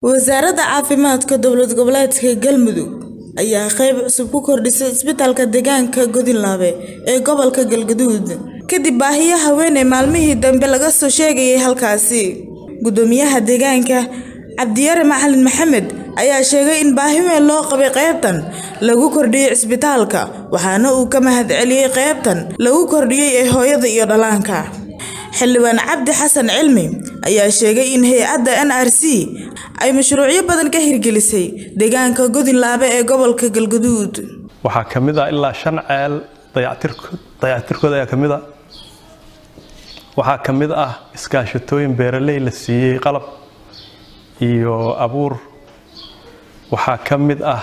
Wasaaradda Caafimaadka Dowlad Goboleedka Galmudug ayaa qayb cusub ku kordhisay isbitaalka deegaanka Godinlaabe ee gobolka Galgaduud kadib baahiyo haweeney maalmihii dambe laga soo sheegayay halkaasi. Guddoomiyaha deegaanka Cabdiyare Macalin Maxamed ayaa sheegay in baahi weyn loo qabay qaybtan lagu kordhiyay isbitaalka waxaana uu ka mahadceliyay qaybtan lagu kordhiyay ee hooyada iyo dhallaanka. Xildhibaan Cabdi Xasan Cilmi ayaa sheegay in hay'adda NRC ay mashruucyo badan ka hirgelisay deegaanka Godinlaabe ee gobolka Galgaduud. waxaa ka mid ah ilaa shan ceel dayactirko- dayactirkooda ayaa ka mid ah waxaa ka mid ah iskaashatooyin beeraley la siiyey qalab iyo abuur waxaa ka mid ah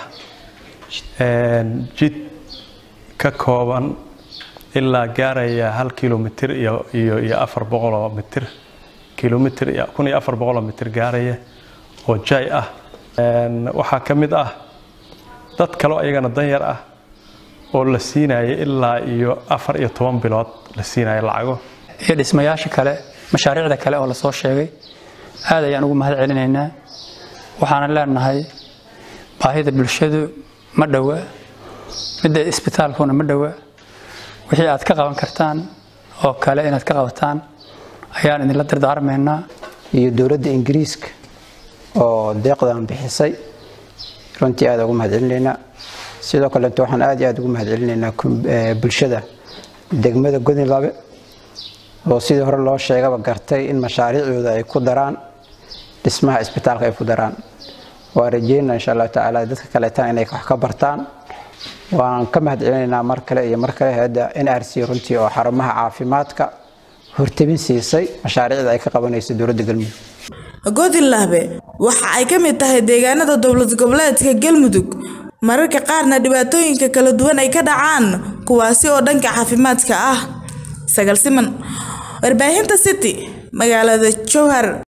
een, jid ka kooban ilaa gaaraya hal kilomitir iyo iyo iyo afar boqol oo mitir kilomitir iyo kun iyo afar boqol oo mitir gaaraya oo jay ah Een, waxaa ka mid ah dad kaloo ayagana danyar ah oo la siinaya ilaa iyo afar iyo toban bilood la siinaya lacago iyo dhismayaasha kale mashaariicda kale oo lasoo sheegay aad ayaan ugu mahad celinaynaa waxaana leenahay baahida bulshadu ma dhowa midda isbitaalkuna ma dhowa wixii aad ka qaban kartaan oo kale inaad ka qabataan ayaan idinla dardaarmaynaa iyo dowladda ingiriiska oo deeqdan bixisay runtii aad ugu mahadcelinaynaa sidoo kaleeto waxaan aad iyo aad ugu mahadcelinaynaa kum- eh, bulshada degmada godinlaabe oo sidii hore loo sheegaba gartay in mashaariicdooda ay ku daraan dhismaha isbitaalka ay ku daraan waan rajeynaa insha allahu tacaala dadka kaleetana inay wax ka bartaan waan ka mahadcelinaynaa mar kale iyo mar kale hayadda nrc runtii oo xarumaha caafimaadka hortabin siisay mashaariicda ay ka qabanayso dowladda galmudug Godinlaabe waxa ay ka mid tahay deegaanada dowlad goboleedka Galmudug mararka qaarna dhibaatooyinka kala duwan ay ka dhacaan kuwaasi oo dhanka caafimaadka ah. Sagal siman warbaahinta City magaalada Jowhar